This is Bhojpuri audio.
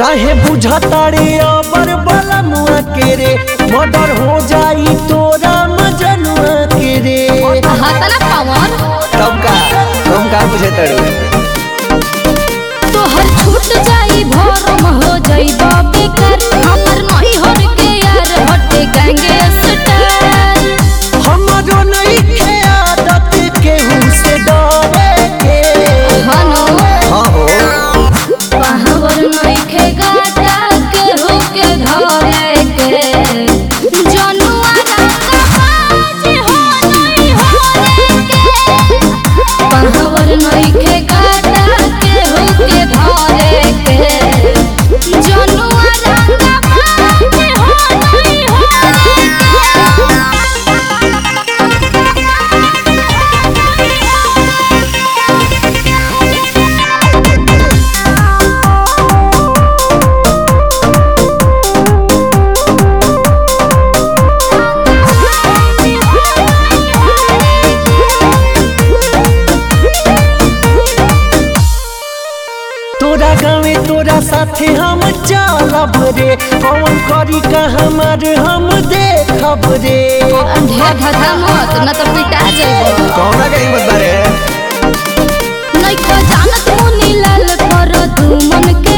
काहे बुझतारे अबर बला मुआ के रे मर्डर हो जाई तोरा मजनुआ के रे हातला पावन तब का तुम का बुझे तड़ू तोहर छूट जाई भरम हो जाई बेकार हमर नहीं हर के यार हटे गैंगे स्टार हमारो नहीं खे आदत केहू से डरे के हनो हाँ हो पावर नहीं खे गाटा के हो के धरे के जनुआ रंगा बाज हो नहीं होरे के पावर नहीं खे गाटा के हो के धरे के जनुआ रंगा बाज हो नहीं होरे तोरा गाँवे तोरा साथे हम चलब रे कौन करी का हमार हम देखब रे ढेर धधा मत न तो पिटा जाइबो कौना के हिम्मत बारे नहीं को जानत मुनी लाल कर तू मन के